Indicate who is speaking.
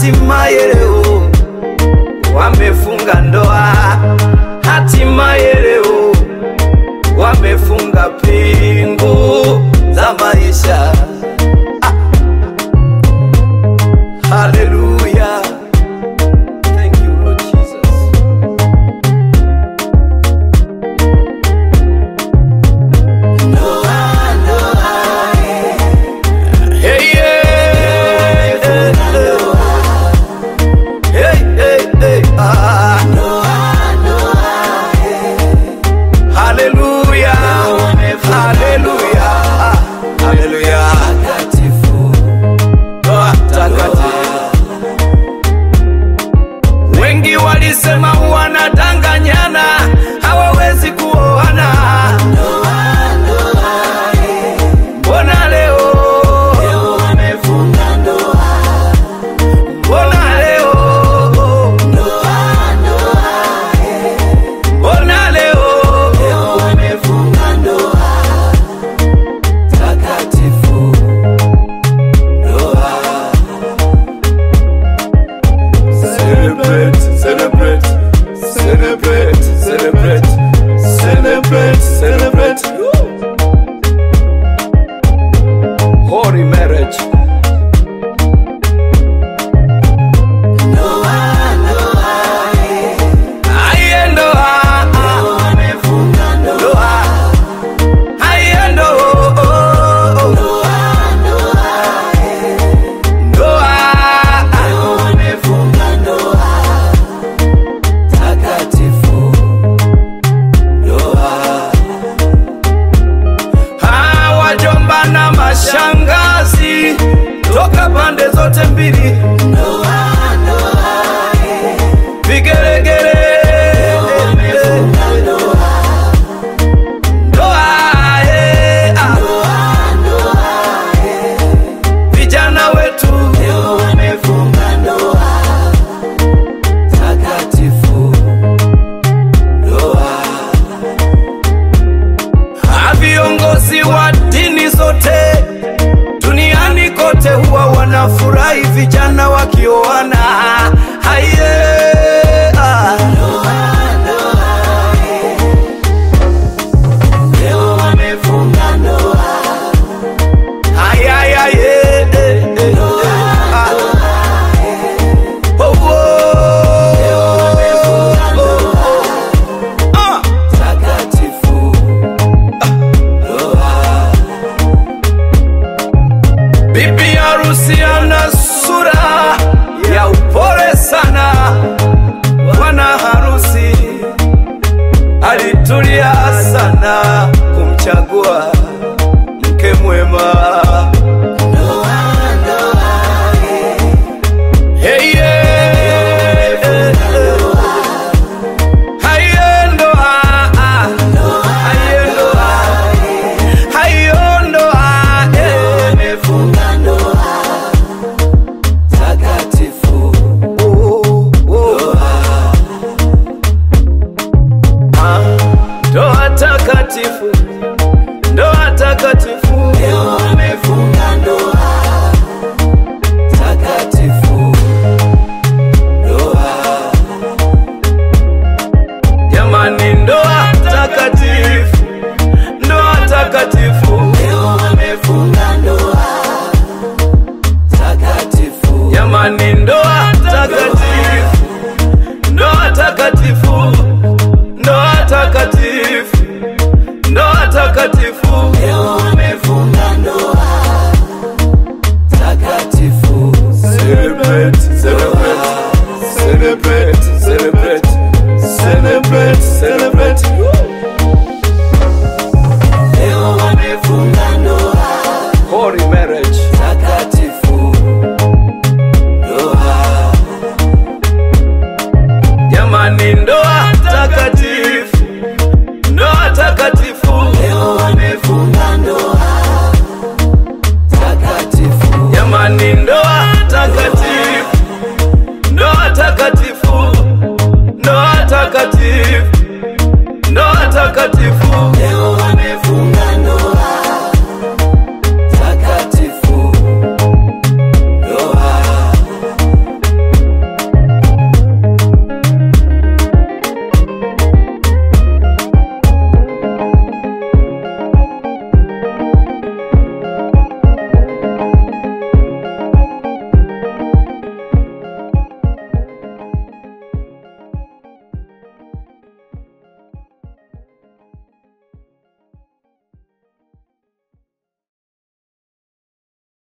Speaker 1: hatimaye leo wamefunga ndoa, hatimaye leo wamefunga pingu za maisha. Ah. Haleluya. Thank you, Lord Jesus. Hey, yeah. Hey, hey, hey, ah. Haleluya. Haleluya. Ah, haleluya. Ndoa takatifu. Wengi walisema wanadanganyana, hawawezi kuoana. Mbona leo Mbona leo Mbona leo takatifu ndoa Celebrate, celebrate, celebrate, celebrate, celebrate, celebrate. Holy marriage. Aye, ndoa. Ndoa. Aye, ndoa. Ndoa. takatifu ndoa. Ah, wajomba na mashangazi toka pande zote mbili vigelegele Ndoa, eh, ah. vijana wetu takatifu ndoa. Ah, viongozi wa dini zote duniani kote huwa wanafurahi vijana wakioana. Haiye, ah. Ay, ay, ay, eh, eh, eh, ah. Oh, oh, oh, oh. Ah. Bibi harusi ana sura ya upole sana, bwana harusi alitulia sana kumchagua mke mwema.